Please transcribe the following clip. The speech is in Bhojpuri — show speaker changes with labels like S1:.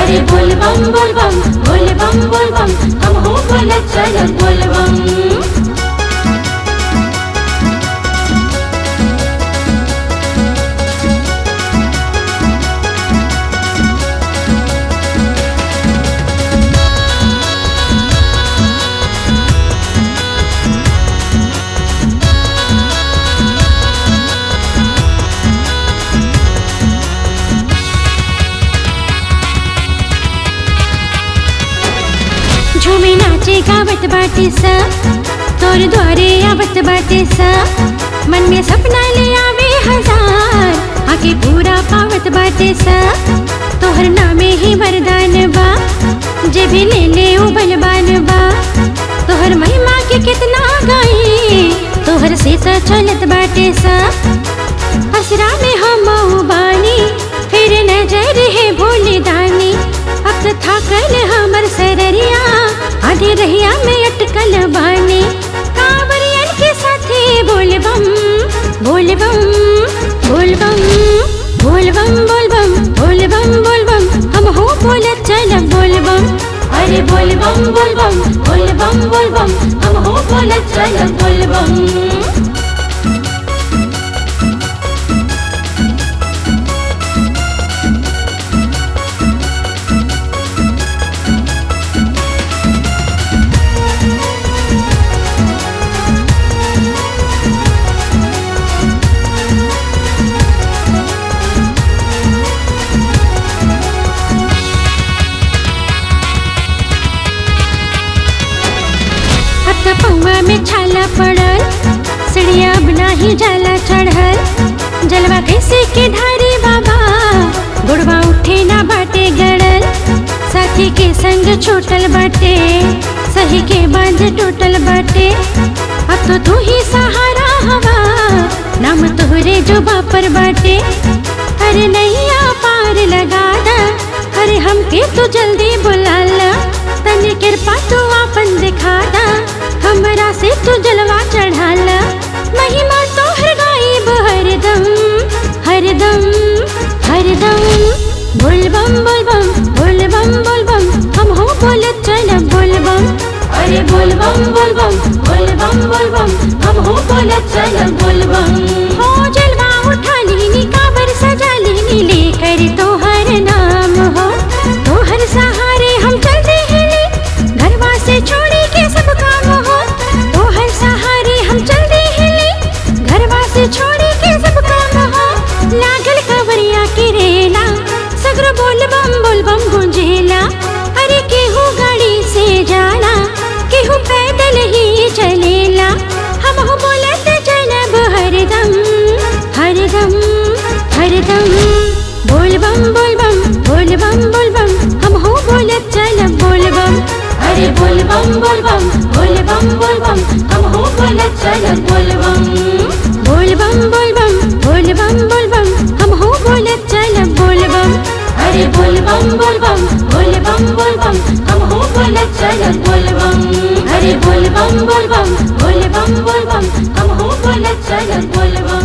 S1: अरे बोल बम बोल बम बोल बम बोल बम हम हो बोल चल बोल बम
S2: झूमे नाचे गावत बाटे सा तोर द्वारे आवत बाटे सा मन में सपना ले आवे हजार आके पूरा पावत बाटे सा तोहर नामे ही वरदान बा जे भी ले ले उ बलवान बा तोहर महिमा के कितना गाई तोहर से तो चलत बाटे सा असरा में हम बानी फिर नजर है भोले दानी अब तो थाकल हमर सररिया आधे रहिया में अटकल बानी कांवरियन के साथे बोल बम बोल बम बोल बम बोल बम बोल बम बोल बम बोल बम हम हो बोल चल बोल बम
S1: अरे बोल बम बोल बम बोल बम बोल बम हम हो बोल चल बोल बम
S2: अब तो पौवा में छाला पड़ल सड़िया बना ही जाला चढ़ल जलवा कैसे के ढारी बाबा गुड़वा उठे ना बाटे गड़ल साथी के संग छूटल बाटे सही के बांध टूटल बाटे अब तो तू ही सहारा हवा नाम तोहरे जो बापर बाटे अरे नैया पार लगा दा अरे हमके तू जल्दी बुला ला तनी कृपा तू आपन दिखा दा हमरा से तू जलवा चढ़ा ला महिमा तो हर गायब हरदम हरदम हरदम बोल बम बोल बम बोल बम बोल बम हम हो बोल चल बोल बम
S1: अरे बोल बम बोल बम बोल बम बोल बम हम हो बोल चल बोल बम
S2: हो जलवा उठा लीनी काबर सजा लीनी लेकर तोहर नाम हो तोहर सहारे हम चलते हैं घरवा से छोड़ी के सब काम हो तोहर सहारे हम चलते हैं घरवा से छोड़ी के सब काम हो लागल कवरिया के रेला सगर बोल बम बोल बम गुंजेला अरे केहू गाड़ी से जाला केहू पैदल ही चलेला हम हो बोलत चलब हरदम हरदम हरदम बोल बम बोल बम बोल बम बोल बम हम हो बोलत चलब बोल बम
S1: अरे बोल बम बोल बम बोल बम बोल बम हम हो बोल चल बोल बम
S2: बोल बम बोल बम बोल बम बोल बम हम हो बोलत चलब बोल बम
S1: अरे बोल बम बोल बम बोल बम बोल बम हम हो बोल चल बोल बम अरे बोल बम बोल बम बोल बम बोल बम हम हो बोल चल बोल बम